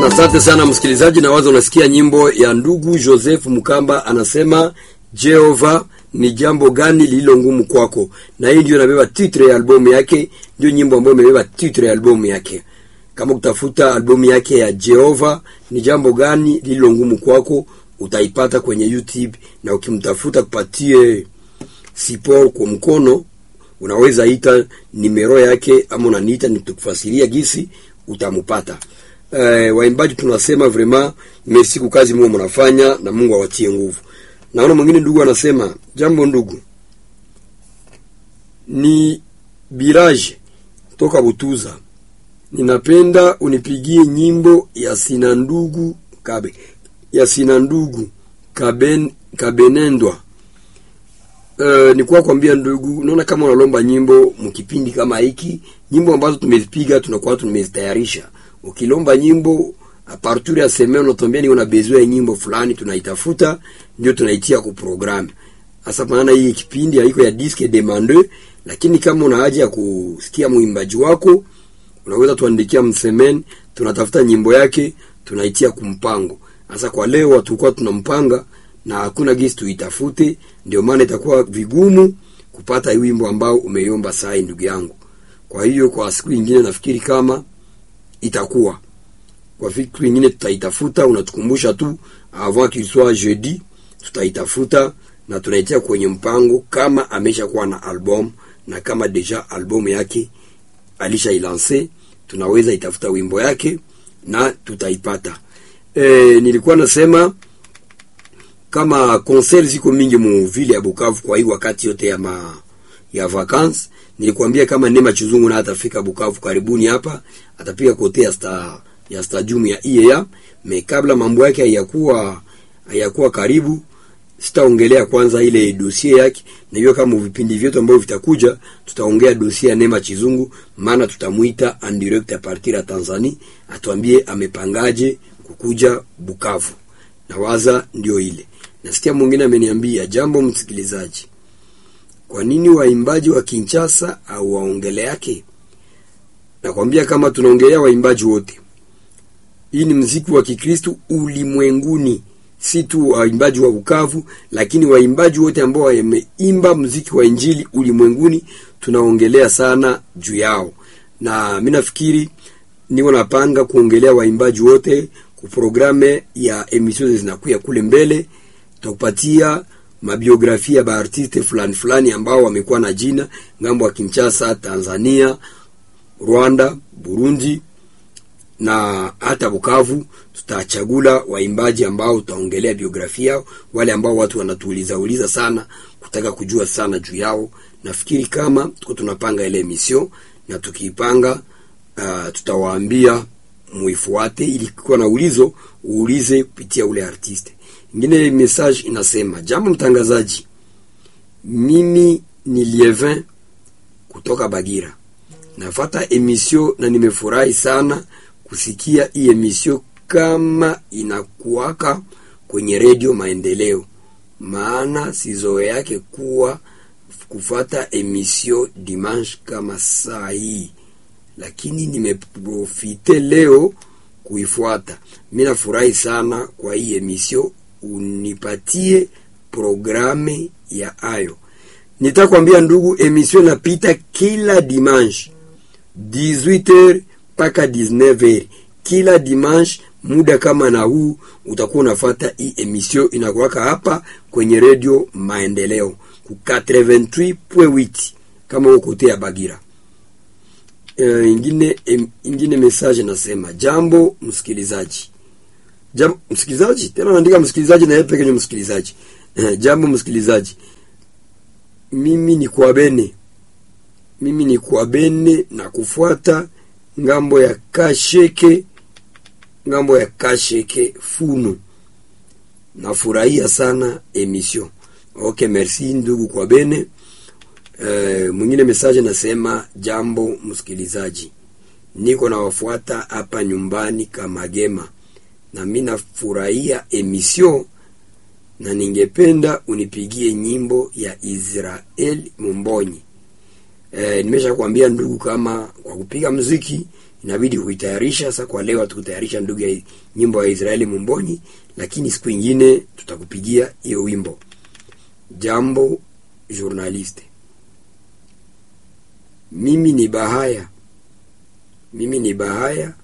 Asante sana msikilizaji, na wazo unasikia nyimbo ya ndugu Joseph Mukamba, anasema Jehova ni jambo gani lililo ngumu kwako, na hii ndio inabeba titre ya albumu yake, ndio nyimbo ambayo imebeba titre ya albumu yake. Kama kutafuta albumu yake ya Jehova ni jambo gani lililo ngumu kwako, utaipata kwenye YouTube, na ukimtafuta kupatie support kwa mkono, unaweza ita nimero yake, ama unaniita nitukufasiria gisi utamupata. Eh, waimbaji tunasema vraiment merci kwa kazi Mungu mnafanya na Mungu awatie nguvu. Naona mwingine ndugu anasema, jambo ndugu, ni Biraje toka Butuza, ninapenda unipigie nyimbo ya sina ndugu kabe ya sina ndugu kaben kabenendwa. Uh, ni kwa kwambia ndugu, naona kama unalomba nyimbo mkipindi kama hiki, nyimbo ambazo tumezipiga tunakuwa tumezitayarisha. Ukilomba nyimbo a partir ya semaine unatuambia ni una besoin ya nyimbo fulani, tunaitafuta ndio tunaitia ku programme. Sasa maana hii kipindi haiko ya disque demande, lakini kama una haja ya kusikia mwimbaji wako unaweza tuandikia msemen, tunatafuta nyimbo yake tunaitia kumpango. Sasa kwa leo tulikuwa tunampanga na hakuna gisi tuitafute, ndio maana itakuwa vigumu kupata wimbo ambao umeiomba sai, ndugu yangu. Kwa hiyo kwa siku nyingine nafikiri kama itakuwa kwa siku nyingine tutaitafuta, unatukumbusha tu avant qu'il soit jeudi, tutaitafuta na tunaitia kwenye mpango kama amesha kuwa na album na kama deja album yake alisha ilanse, tunaweza itafuta wimbo yake na tutaipata. E, nilikuwa nasema kama concert ziko mingi mu vile ya Bukavu kwa hii wakati yote ya ma, ya vacances. Nilikwambia kama Neema Chizungu na atafika Bukavu karibuni hapa, atapiga kote ya sta, ya stadium ya IEA. Me kabla mambo yake hayakuwa hayakuwa karibu, sitaongelea kwanza ile dossier yake, na hiyo kama vipindi vyetu ambavyo vitakuja tutaongea dossier ya Neema Chizungu, maana tutamuita en direct a partir ya Tanzania atuambie amepangaje kukuja Bukavu. Na waza ndio ile. Nasikia mwingine ameniambia jambo, msikilizaji, kwa nini waimbaji wa Kinshasa au waongele yake? Nakwambia kama tunaongelea waimbaji wote, hii ni mziki wa Kikristo ulimwenguni, si tu waimbaji wa Bukavu, lakini waimbaji wote ambao wameimba mziki wa injili ulimwenguni, tunaongelea sana juu yao, na mimi nafikiri niko napanga kuongelea waimbaji wote kuprograme ya emission zinakuya kule mbele, tutakupatia mabiografia ya baartiste fulani fulani ambao wamekuwa na jina ngambo ya Kinshasa, Tanzania, Rwanda, Burundi na hata Bukavu. Tutachagula waimbaji ambao tutaongelea biografia yao, wale ambao watu wanatuuliza uliza sana kutaka kujua sana juu yao. Nafikiri kama tuko tunapanga ile emission na tukiipanga, uh, tutawaambia muifuate, ili kuwa na ulizo uulize kupitia ule artiste. Ingine message inasema, jambo mtangazaji, mimi ni Lievin kutoka Bagira, nafata emission na nimefurahi sana kusikia hii emission kama inakuwaka kwenye redio Maendeleo, maana sizoe yake kuwa kufata emission dimanche kama saa hii, lakini nimeprofite leo kuifuata. Mimi nafurahi sana kwa hii emission, unipatie programe ya ayo. Nitakwambia ndugu, emission napita kila dimanche 18h mpaka 19h kila dimanche. Muda kama na huu utakuwa unafata hii emission inakuwaka hapa kwenye redio Maendeleo ku 88.8 kama uko kote ya Bagira. Uh, ingine em, ingine message nasema, jambo msikilizaji, jambo msikilizaji, tena naandika msikilizaji na yeye pekee ni msikilizaji. Uh, jambo msikilizaji, mimi ni kwa bene, mimi ni kwa bene na kufuata ngambo ya Kasheke, ngambo ya Kasheke Funu. Nafurahia sana emission. Okay, merci ndugu kwa bene. Uh, mwingine message nasema jambo msikilizaji, niko nawafuata hapa nyumbani Kamagema, na mimi nafurahia emission na ningependa unipigie nyimbo ya Israel Mumbonyi. Uh, nimesha kuambia ndugu, kama kwa kupiga mziki inabidi kuitayarisha. Sasa kwa leo hatukutayarisha ndugu ya nyimbo ya Israeli Mumbonyi, lakini siku ingine tutakupigia hiyo wimbo. Jambo journaliste, mimi ni Bahaya, mimi ni Bahaya